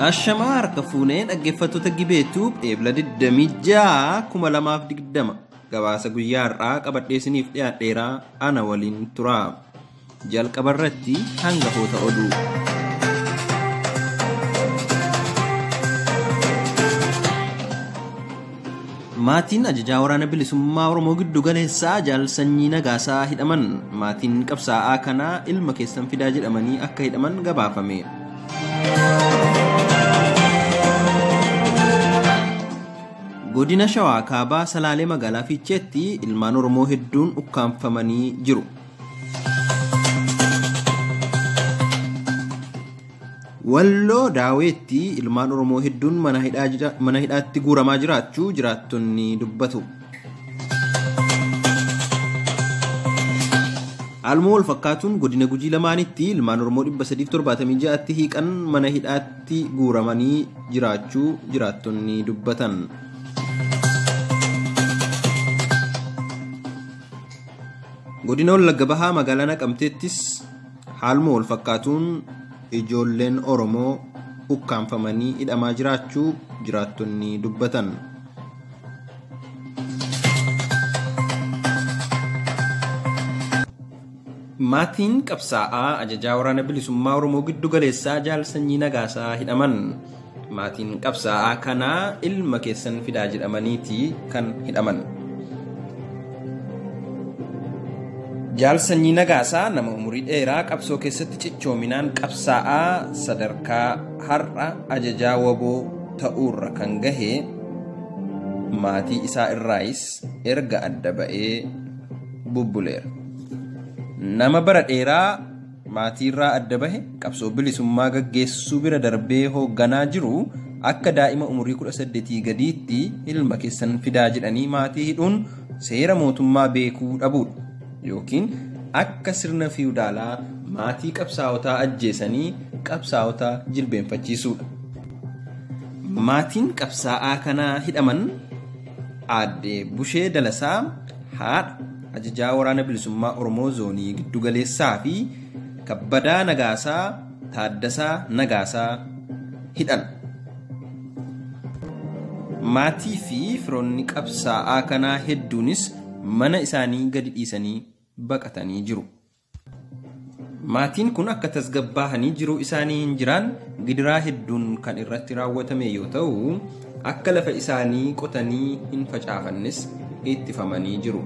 Ashamaa harka fuunee dhaggeeffattoota gibeetuu eebla 26,2020 gabaasa guyyaa har'aa qabadheesiniif dhiyaadheeraa ana waliin turaa jalqaba irratti hangafoota oduu. Maatiin ajajaa waraana bilisummaa Oromoo giddu galeessaa jaal sanyii nagaasaa hidhaman maatiin qabsaa'aa kanaa ilma keessan fidaa jedhamanii akka hidhaman gabaafame. Godina Shawaa kaabaa Salaalee magaalaa Fiicheetti ilmaan Oromoo hedduun ukkaanfamanii jiru. Walloo Daaweetti ilmaan Oromoo hedduun mana hidhaatti guuramaa jiraachuu jiraattonni dubbatu. Haaluma wal fakkaatuun godina gujii lamaanitti ilmaan Oromoo 376tti hiiqan mana hidhaatti guuramanii jiraachuu jiraattonni dubbatan. Godina Wallagga Bahaa magaalaa Naqamteettis haaluma wal fakkaatuun ijoolleen Oromoo ukkaanfamanii hidhamaa jiraachuu jiraattonni dubbatan. Maatiin qabsaa'aa ajajaa waraana bilisummaa Oromoo giddu galeessaa jaal sanyii nagaasaa hidhaman. Maatiin qabsaa'aa kanaa ilma keessan fidaa jedhamaniiti kan hidhaman. Jaal sanyii nagaasaa nama umurii dheeraa qabsoo keessatti cichoominaan qabsaa'aa sadarkaa har'a ajajaa waboo ta'uurra kan gahe maatii isaa irraayis erga adda ba'ee bubbuleera. Nama bara dheeraa maatii irraa adda bahe qabsoo bilisummaa gaggeessuu bira darbee hoogganaa jiru akka daa'ima umurii 18 gadiitti ilma keessan fidaa jedhanii maatii hidhuun seera mootummaa beekuu dhabuudha. yookiin akka sirna fiwudaalaa maatii qabsaa'otaa ajjeesanii qabsaa'otaa jilbeenfachiisuudha. Maatiin qabsaa'aa kanaa hidhaman aadde Bushee Dalasaa haadha ajajaa waraana bilisummaa Oromoo zoonii giddugaleessaa fi kabbadaa Nagaasaa Taaddasaa Nagaasaa hidhan. Maatii fi firoonni qabsaa'aa kanaa hedduunis mana isaanii gadi dhiisanii baqatanii jiru. Maatiin kun akka tasgabbaahanii jiruu isaanii hin jiraan gidiraa hedduun kan irratti raawwatame yoo ta'u, akka lafa isaanii qotanii hin facaafannes ittifamanii jiru.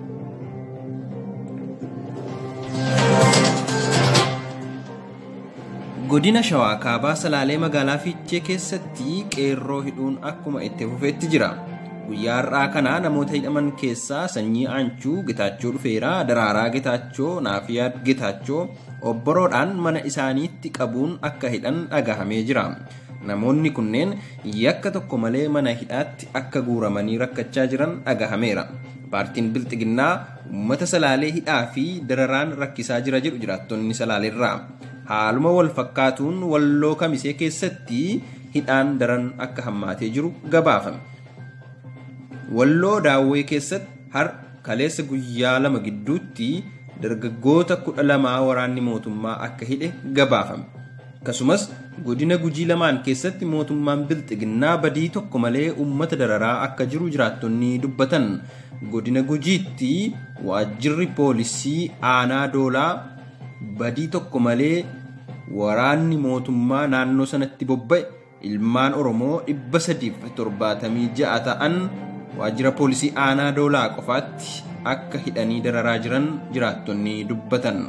Godina Shawaa kaabaa Salaalee magaalaa Fiichee keessatti qeerroo hidhuun akkuma itti fufeetti jira. guyyaa har'aa kana namoota hidhaman keessaa sanyii aanchuu gitaachoo dhufeeraa daraaraa gitaachoo naafiyaa gitaachoo obboroodhaan mana isaaniitti qabuun akka hidhan dhagahamee jira namoonni kunneen yakka tokko malee mana hidhaatti akka guuramanii rakkachaa jiran dhagahameera paartiin bilxiginnaa uummata salaalee hidhaa fi dararaan rakkisaa jira jedhu jiraattonni salaaleerraa haaluma wal fakkaatuun walloo kamisee keessatti hidhaan daran akka hammaatee jiru gabaafame. Walloo daawwee keessatti har kaleessa guyyaa lama gidduutti dargaggoota kudha lamaa waraanni mootummaa akka hidhe gabaafame. Akkasumas godina gujii lamaan keessatti mootummaan bilxiginnaa badii tokko malee uummata dararaa akka jiru jiraattonni dubbatan. Godina gujiitti waajjirri poolisii aanaa doolaa badii tokko malee waraanni mootummaa naannoo sanatti bobba'e ilmaan Oromoo dhibba sadiif torbaatamii ja'a ta'an waajjira poolisii aanaa doolaa qofaatti akka hidhanii dararaa jiran jiraattonni dubbatan.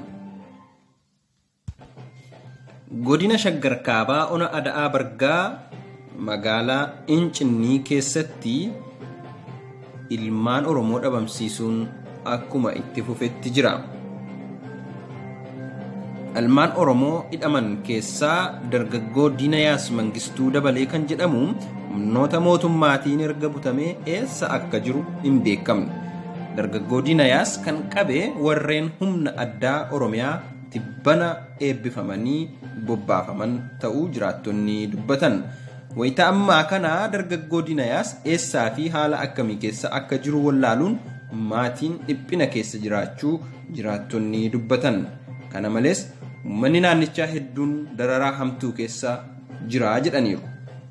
Godina Shaggar Kaabaa Ona Ada'aa Bargaa magaalaa Incinnii keessatti ilmaan Oromoo dhabamsiisuun akkuma itti fufetti jira. Ilmaan Oromoo hidhaman keessaa dargaggoo Diinayaas Mangistuu dabalee kan jedhamu humnoota mootummaatiin erga butamee eessa akka jiru hin beekamne. Dargaggoo Diinayaas kan qabe warreen humna addaa Oromiyaa tibbana eebbifamanii bobbaafaman ta'uu jiraattonni dubbatan. Wayita ammaa kana dargaggoo Diinayaas eessaa fi haala akkamii keessa akka jiru wallaaluun maatiin dhiphina keessa jiraachuu jiraattonni dubbatan. Kana malees uummanni naannichaa hedduun dararaa hamtuu keessa jira jedhaniiru.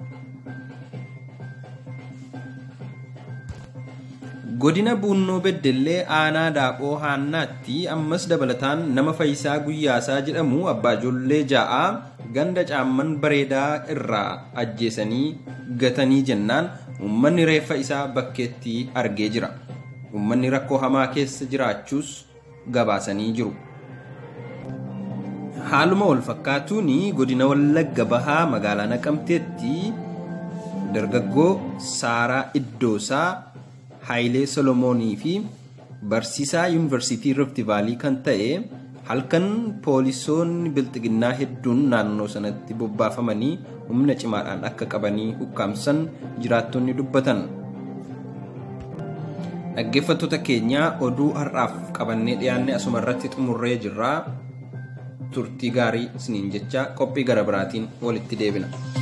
godina buunnoo beddellee aanaa daaphoo haannaatti ammas dabalataan nama faayisaa guyyaasaa jedhamu abbaa ijoollee ja'aa ganda caamman bareedaa irraa ajjeesanii gatanii jennaan uummanni reeffa isaa bakkeetti argee jira uummanni rakkoo hamaa keessa jiraachuus gabaasanii jiru. haaluma wal fakkaatuun godina wallagga bahaa magaalaa naqamteetti dargaggoo saaraa iddoosaa Haayilee Solomoonii fi barsiisaa yuunivarsiitii Rift Vaalii kan ta'e halkan poolisoonni bilxiginnaa hedduun naannoo sanatti bobbaafamanii humna cimaadhaan akka qabanii ukkaamsan jiraattonni dubbatan. Dhaggeeffattoota keenyaa oduu har'aaf qabannee dhiyaanne asuma irratti xumurree jirra. Turtii gaarii isiniin jecha qophii gara biraatiin walitti deebina.